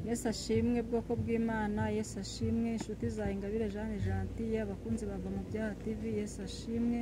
yesu ashimwe bwoko bw'imana yesu ashimwe inshuti za ingabire jeanne gentille abakunzi bava mu byaha tv yesu ashimwe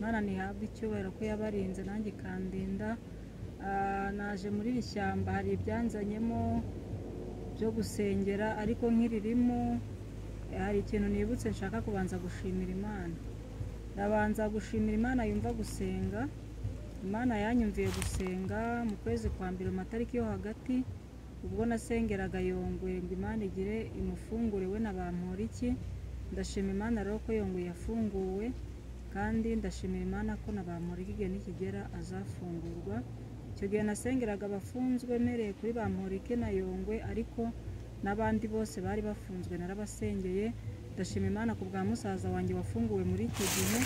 mana ntihabwe icyubahiro ko yabarinze nanjye ikandinda Ah, naje muri iri shyamba hari ibyanzanyemo byo gusengera ariko nk'iririmo eh, hari ikintu nibutse nshaka kubanza gushimira imana ndabanza gushimira imana yumva gusenga imana yanyumviye gusenga mu kwezi kwa mbere mu matariki yo hagati ubwo nasengeraga yongwe ngo imana igire imufungure we na bamporiki ndashima imana rero ko yongwe yafunguwe kandi ndashimira imana ko na bamporiki igihe nikigera azafungurwa icyo gihe nasengeraga abafunzwe mpereye kuri bamporiki na yongwe ariko n'abandi bose bari bafunzwe narabasengeye ndashima imana ku bwa musaza wanjye wafunguwe muri icyo gihe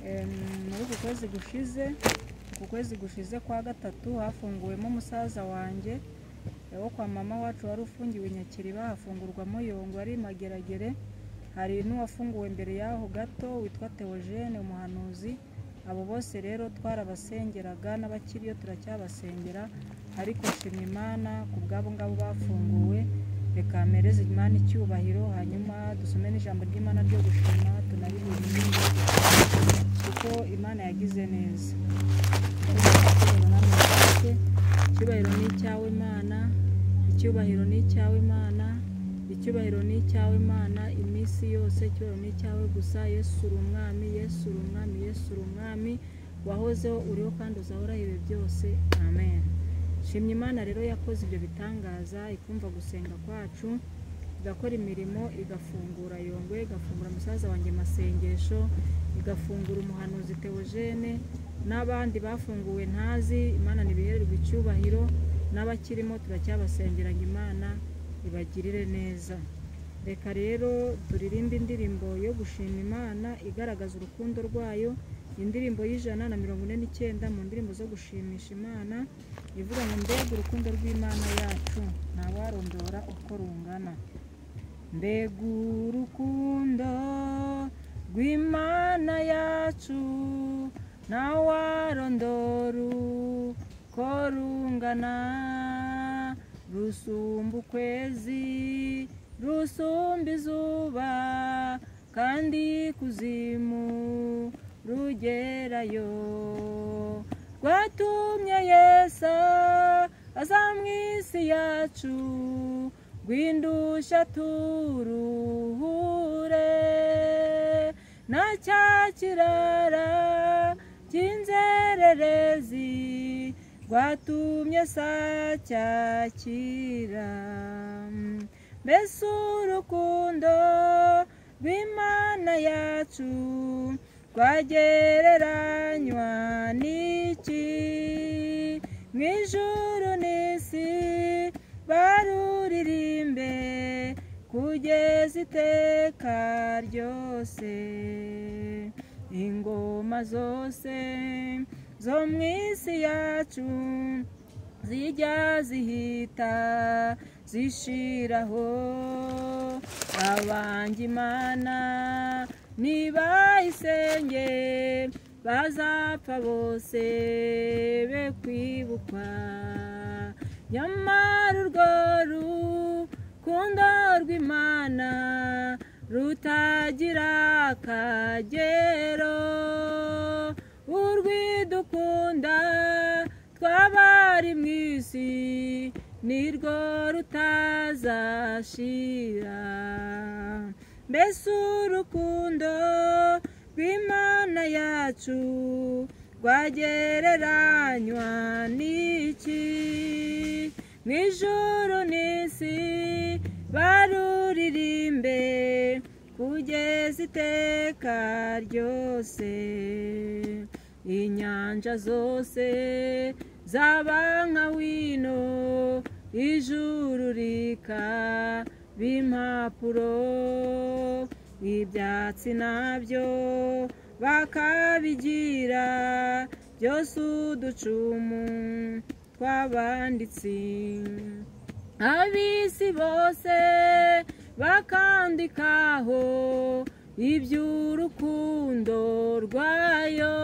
Em, muri uku kwezi gushize ku kwezi gushize kwa gatatu hafunguwemo musaza wanjye wo kwa mama wacu wari ufungiwe i nyakiriba hafungurwamo yongwe ari i mageragere hari n'uwafunguwe mbere y'aho gato witwa theogene umuhanuzi abo bose rero twarabasengeraga n'abakiriyo turacyabasengera ariko nshima imana ku bw'abo ngabo bafunguwe reka mpereze imana icyubahiro hanyuma dusome n'ijambo ry'imana ryo gushima tunariririmbe kuko imana yagize neza icyubahiro ni icyawe imana icyubahiro ni icyawe imana icyubahiro ni icyawe imana iminsi yose icyubahiro ni icyawe gusa yesu uri umwami yesu uri umwami yesu uri umwami wahozeho uriho kandi uzahora ibi byose amen shimye imana rero yakoze ibyo bitangaza ikumva gusenga kwacu igakora imirimo igafungura yongwe igafungura musaza wanjye masengesho igafungura umuhanuzi teogene n'abandi bafunguwe ntazi imana ntibihererwe icyubahiro n'abakirimo turacyabasengeranya imana ibagirire neza reka rero turirimbe indirimbo yo gushima imana igaragaza urukundo rwayo indirimbo y'ijana na mirongo ine n'icyenda mu ndirimbo zo gushimisha imana ivuga ngo mbega urukundo rw'imana yacu ntawarondora uko rungana mbega urukundo rw'imana yacu ntawarondora uko rungana rusumba ukwezi rusumba izuba kandi kuzimu rugerayo rwatumye yesa aza mu isi yacu rwindusha turuhure na cya kirara cy'inzererezi rwatumye sacyakira mbese urukundo rw'imana yacu rwagereranywa n'iki mu ijuru n'isi baruririmbe kugeza iteka ryose ingoma zose zo mu isi yacu zijya zihita zishiraho abanga imana nibayisenge bazapfa bose be kwibukwa nyamara urwo rukundo rw'imana rutagira akagero urwidukunda twabari mu isi nirwo rutazashira mbese urukundo rw'imana yacu rwagereranywa n'iki mu ijuru n'isi baruririmbe kugeza iteka ryose inyanja zose zaba nka wino ijuru rikaba impapuro ibyatsi nabyo bakabigira byose uducumu twabanditsi ab'isi bose bakandikaho iby'urukundo rwayo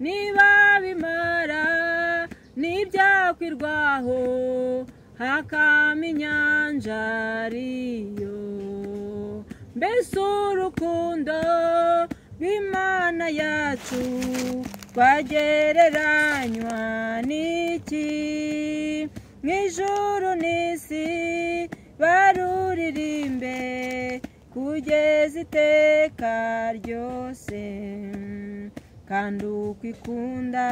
niba bimara n'ibyakwirwaho hakama inyanja ariyo mbese urukundo rw'imana yacu rwagereranywa n'iki mu ijuru n'isi baruririmbe kugeza iteka ryose kandi uko ikunda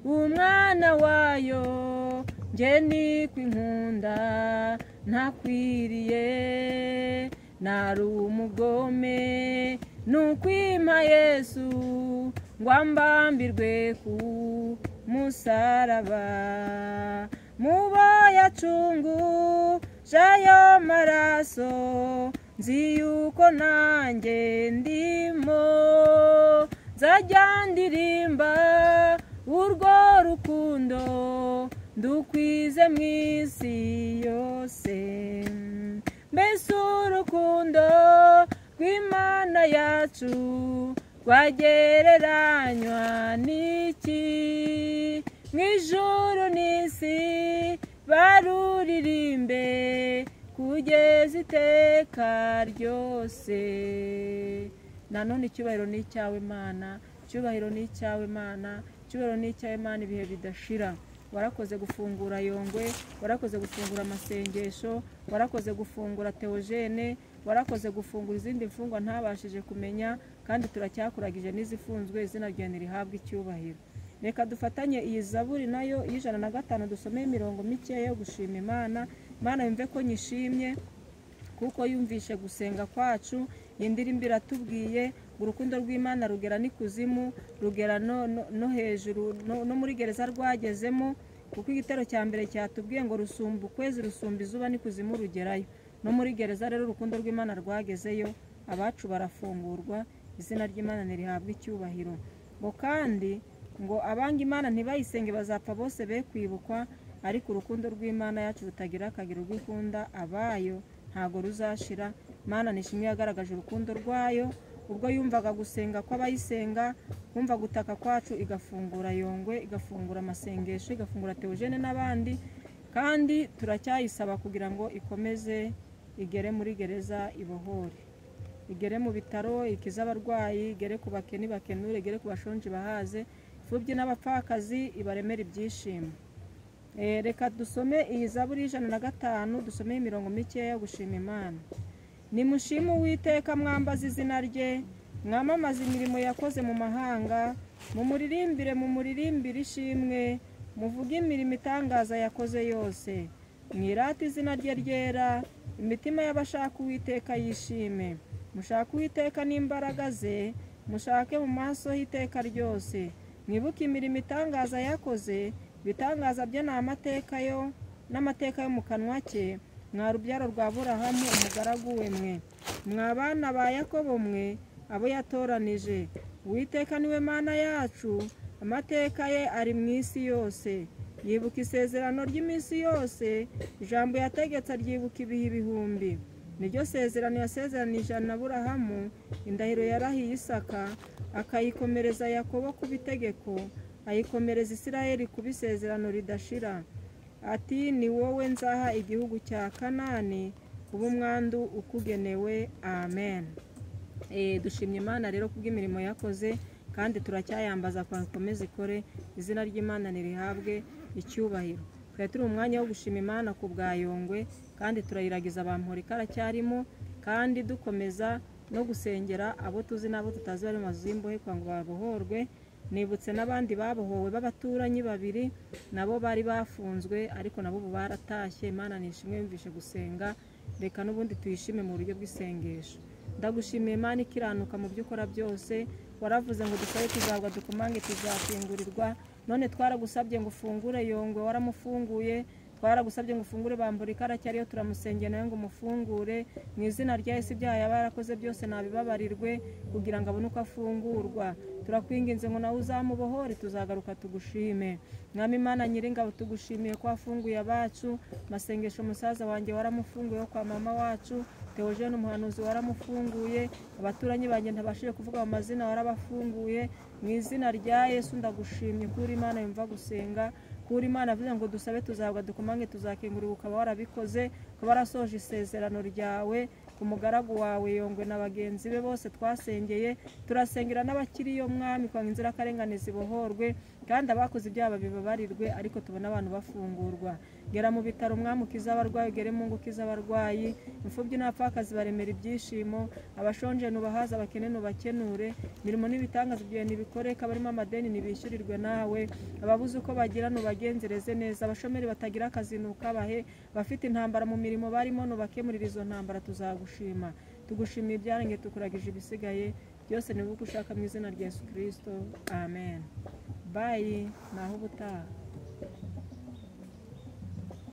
umwana wayo njye niko inkunda ntakwiriye nari umugome ni ukwima yesu ngo ambambirwe ku musaraba mubo yacunguje ayo maraso nzi yuko nanjye ndimo nzajya ndirimba urwo rukundo ndukwize mu isi yose mbese urukundo rw'imana yacu rwagereranywa n'iki mu ijuru n'isi baruririmbe kugeza iteka ryose nanone icyubahiro ni icyawe imana icyubahiro ni icyawe imana icyubahiro ni icyawe imana ibihe bidashira warakoze gufungura yongwe warakoze gufungura amasengesho warakoze gufungura teogene warakoze gufungura izindi mfungwa ntabashije kumenya kandi turacyakuragije n'izifunzwe izina ryawe ntirihabwe icyubahiro reka dufatanye iyi zaburi nayo y'ijana na gatanu dusomeye imirongo mikeya yo gushima imana imana yumve ko nyishimye kuko yumvishe gusenga kwacu iyi ndirimbo iratubwiye urukundo rw'imana rugera n'ikuzimu rugera no hejuru no muri gereza rwagezemo kuko igitero cya mbere cyatubwiye ngo rusumba ukwezi rusumba izuba n'ikuzimu rugerayo no muri gereza rero urukundo rw'imana rwagezeyo abacu barafungurwa izina ry'imana ntirihabwe icyubahiro ngo kandi ngo abanga imana ntibayisenge bazapfa bose be kwibukwa ariko urukundo rw'imana yacu rutagira akagero rw'ikunda abayo ntabwo ruzashira imana nishimwe yagaragaje urukundo rwayo ubwo yumvaga gusenga kw'abayisenga kumva gutaka kwacu igafungura yongwe igafungura amasengesho igafungura teogene n'abandi kandi turacyayisaba kugira ngo ikomeze igere muri gereza ibohore igere mu bitaro ikize abarwayi igere ku bakeni bakenure igere ku bashonji bahaze imfubyi n'abapfakazi ibaremera ibyishimo reka dusome iyi zaburi y'ijana na gatanu dusomeye imirongo mikeya yo gushima imana nimushime uwiteka mwambaza izina rye mwamamaze imirimo yakoze mu mahanga mumuririmbire mumuririmbire ishimwe muvuge imirimo itangaza yakoze yose mwirate izina rye ryera imitima y'abashaka uwiteka yishime mushake uwiteka n'imbaraga ze mushake mu maso y'iteka ryose mwibuke imirimo itangaza yakoze ibitangaza bye ni amateka yo n'amateka yo mu kanwa cye mwa rubyaro rwa burahamu umugaragu we mwe mwa bana ba yakobo mwe abo yatoranije uwiteka niwe mana yacu amateka ye ari mu isi yose yibuka isezerano ry'iminsi yose ijambo yategetse ryibuka ibihe ibihumbi niryo sezerano yasezeranije na burahamu indahiro yarahiye isaka akayikomereza yakobo ku bitegeko ayikomereza isirayeli ku bisezerano ridashira ati ni wowe nzaha igihugu cya kanani kuba umwandu ukugenewe amen dushimye imana rero kubw'imirimo yakoze kandi turacyayambaza kwa ikomeze ikore izina ry'imana ntirihabwe icyubahiro twari turi umwanya wo gushima imana ku bwa yongwe kandi turayiragiza abantu ikaracyarimo kandi dukomeza no gusengera abo tuzi n'abo tutazi bari mu mazu y'imbohe kugira ngo babohorwe nibutse n'abandi babohowe b'abaturanyi babiri nabo bari bafunzwe ariko nabo ubu baratashye imana nishimwe yumvishe gusenga reka n'ubundi tuyishime mu buryo bw'isengesho ndagushimiye imana ikiranuka mu byo ukora byose waravuze ngo dusabe tuzagwa dukomange tuzakingurirwa none twaragusabye ngo ufungure yongwe waramufunguye twaragusabye ngo ufungure bambura ikaracyari ariyo turamusengera nawe ngo umufungure mu izina rya esi ibyaha yaba yarakoze byose nabibabarirwe kugira ngo abone uko afungurwa turakwinginze ngo nawe uzamubohore tuzagaruka tugushime mwami imana nyiringabo tugushimiye ko wafunguye abacu masengesho umusaza wanjye waramufunguye wo kwa mama wacu teogene umuhanuzi waramufunguye abaturanyi banjye ntabashije kuvuga mu mazina warabafunguye mu izina rya yesu ndagushimye ko uri imana yumva gusenga ukura imana avuze ngo dusabe tuzabwa dukomange tuzakingurira ukaba warabikoze ukaba warasoje isezerano ryawe umugaragu wawe yongwe na bagenzi be bose twasengeye turasengera n'abakiri iyo mwami kwanga inzirakarengane zibohorwe kandi abakoze ibyaha bibabarirwe ariko tubona abantu bafungurwa gera mu bitaro umwami ukiza abarwayi ugere mu ngo ukiza abarwayi imfubyi n'abapfakazi baremera ibyishimo abashonje nubahaze abakene nubakenure imirimo n'ibitangaza ibyo ntibikoreka barimo amadeni ntibishyurirwe nawe ababuze uko bagira nubagenzereze neza abashomeri batagira akazi nukabahe abafite intambara mu mirimo barimo nubakemurira izo ntambara tuzagushima tugushimiye ibyarangiye tukuragije ibisigaye byose ni wowe uko ushaka mu izina rya yesu kirisito amen bayi naho ubutaha